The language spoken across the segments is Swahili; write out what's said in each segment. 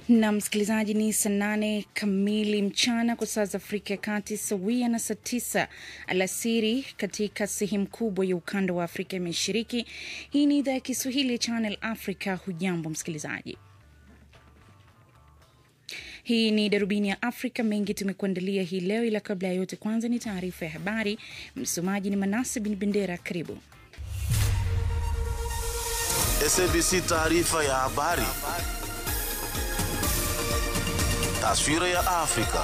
na msikilizaji, ni saa nane kamili mchana kwa saa za Afrika ya Kati, sawia na saa tisa alasiri katika sehemu kubwa ya ukanda wa Afrika ya Mashariki. Hii ni idhaa ya Kiswahili ya Channel Africa. Hujambo msikilizaji, hii ni darubini ya Afrika. Mengi tumekuandalia hii leo, ila kabla ya yote, kwanza ni taarifa ya habari. Msomaji ni Manase Bin Bendera. Karibu. SABC taarifa ya habari. Taswira ya Afrika.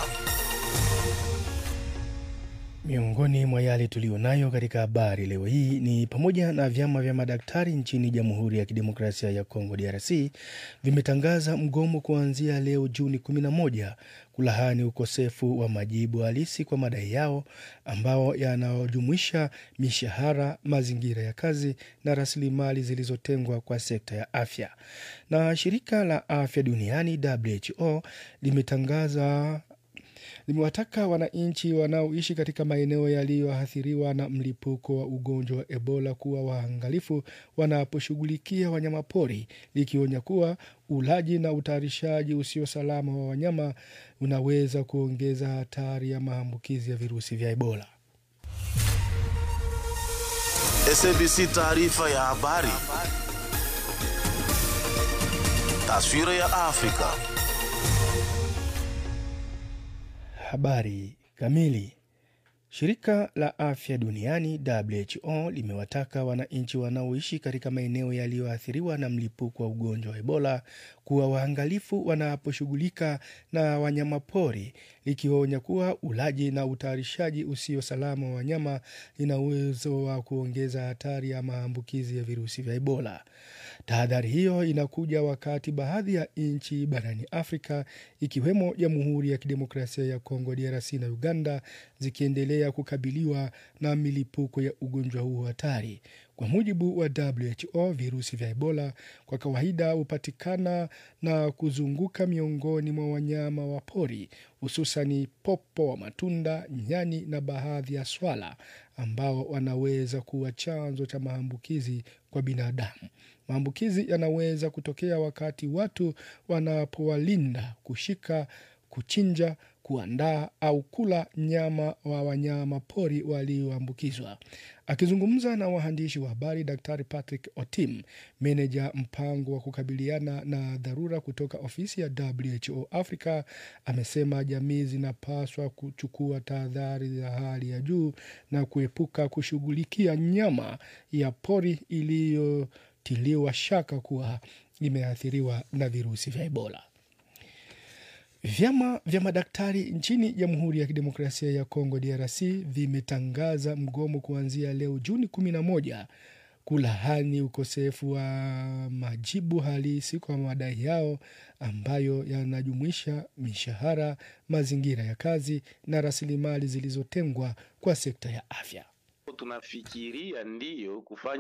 Miongoni mwa yale tuliyonayo katika habari leo hii ni pamoja na vyama vya madaktari nchini Jamhuri ya Kidemokrasia ya Kongo DRC vimetangaza mgomo kuanzia leo Juni 11 kulahani ukosefu wa majibu halisi kwa madai yao ambao yanayojumuisha mishahara, mazingira ya kazi na rasilimali zilizotengwa kwa sekta ya afya. Na shirika la afya duniani WHO limetangaza limewataka wananchi wanaoishi katika maeneo yaliyoathiriwa na mlipuko wa ugonjwa wa Ebola kuwa waangalifu wanaposhughulikia wanyamapori, likionya kuwa ulaji na utayarishaji usio salama wa wanyama unaweza kuongeza hatari ya maambukizi ya virusi vya Ebola. SABC taarifa ya habari. Taswira ya Afrika. Habari kamili. Shirika la afya duniani WHO limewataka wananchi wanaoishi katika maeneo yaliyoathiriwa na mlipuko wa ugonjwa wa Ebola kuwa waangalifu wanaposhughulika na wanyamapori, likionya kuwa ulaji na utayarishaji usio salama wa wanyama ina uwezo wa kuongeza hatari ya maambukizi ya virusi vya Ebola. Tahadhari hiyo inakuja wakati baadhi ya nchi barani Afrika ikiwemo Jamhuri ya Kidemokrasia ya Kongo DRC na Uganda zikiendelea kukabiliwa na milipuko ya ugonjwa huo hatari. Kwa mujibu wa WHO, virusi vya Ebola kwa kawaida hupatikana na kuzunguka miongoni mwa wanyama wa pori, hususani popo wa matunda, nyani na baadhi ya swala ambao wanaweza kuwa chanzo cha maambukizi kwa binadamu. Maambukizi yanaweza kutokea wakati watu wanapowalinda, kushika, kuchinja, kuandaa au kula nyama wa wanyama pori walioambukizwa. Akizungumza na waandishi wa habari, Daktari Patrick Otim, meneja mpango wa kukabiliana na dharura kutoka ofisi ya WHO Africa, amesema jamii zinapaswa kuchukua tahadhari za hali ya juu na kuepuka kushughulikia nyama ya pori iliyotiliwa shaka kuwa imeathiriwa na virusi vya Ebola. Vyama vya madaktari nchini Jamhuri ya Kidemokrasia ya Kongo DRC vimetangaza mgomo kuanzia leo Juni 11 kulahani ukosefu wa majibu halisi kwa madai yao ambayo yanajumuisha mishahara, mazingira ya kazi na rasilimali zilizotengwa kwa sekta ya afya. Tunafikiria ndiyo kufanya